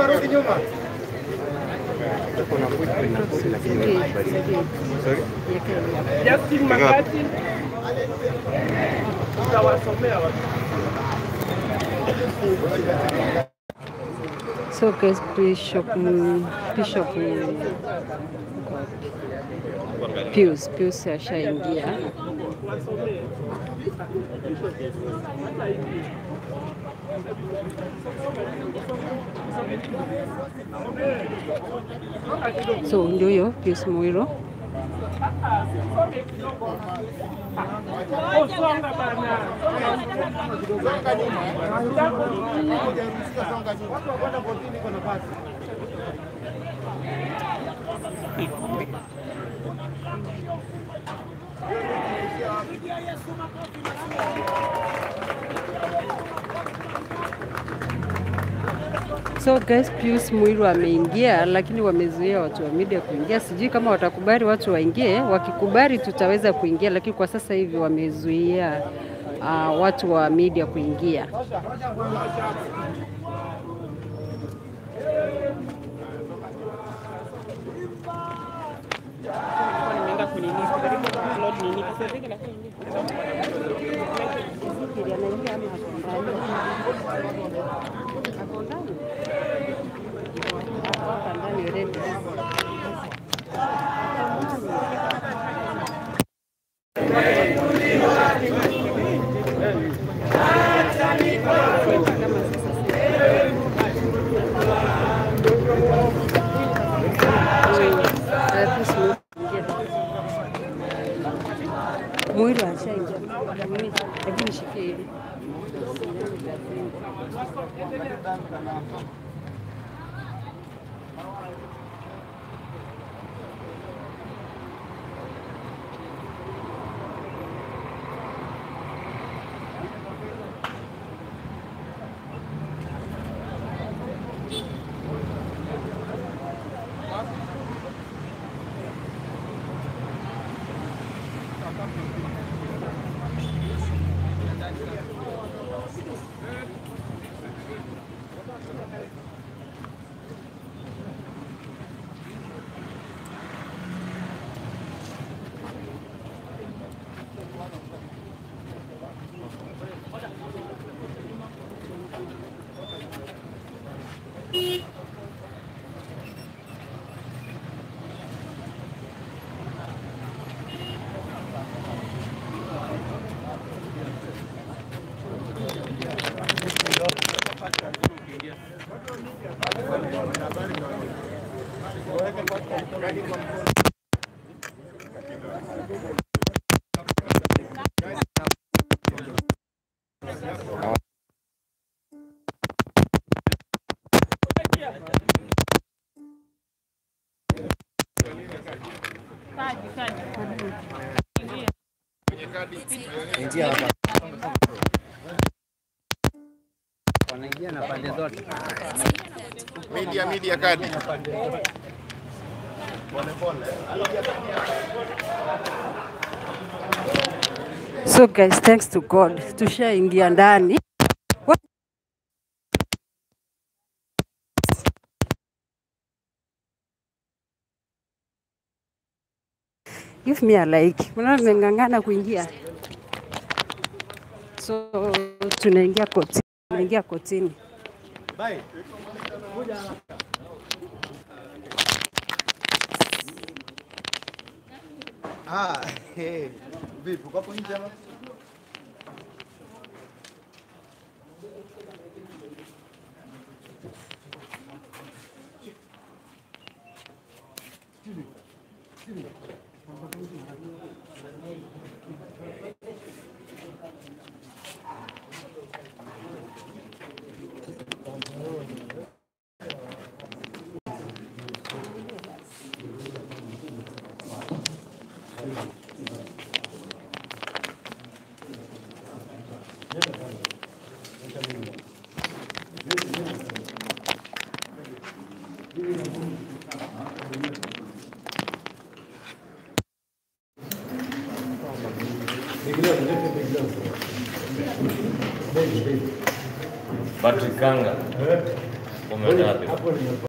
Kuna footprint na kosi lakini wewe kubali. Sorry. Justin Makati utawasomea watu. So guys, Bishop, mm, Bishop mm, Pius, Pius ashaingia. So ndio huyo Pius Mwiro. Oh, songa bana. So guys, Pius Mwiru ameingia, lakini wamezuia watu wa media kuingia. Sijui kama watakubali watu waingie. Wakikubali tutaweza kuingia, lakini kwa sasa hivi wamezuia uh, watu wa media kuingia. Nimeenda kunini, kujaribu kuupload nini, pesa zake lakini Mwiru ashaingia, lakini shikie hivi. Ingia hapa. Wanaingia na pande zote. Media media kadi. So guys, thanks to God, tushaingia ndani. What? Give me a like. Unaona nimeng'ang'ana kuingia. So tunaingia kotini, tunaingia kotini. Ah, hey. Vipi, uko hapo nje ama? Patrick Kanga. Umeenda wapi?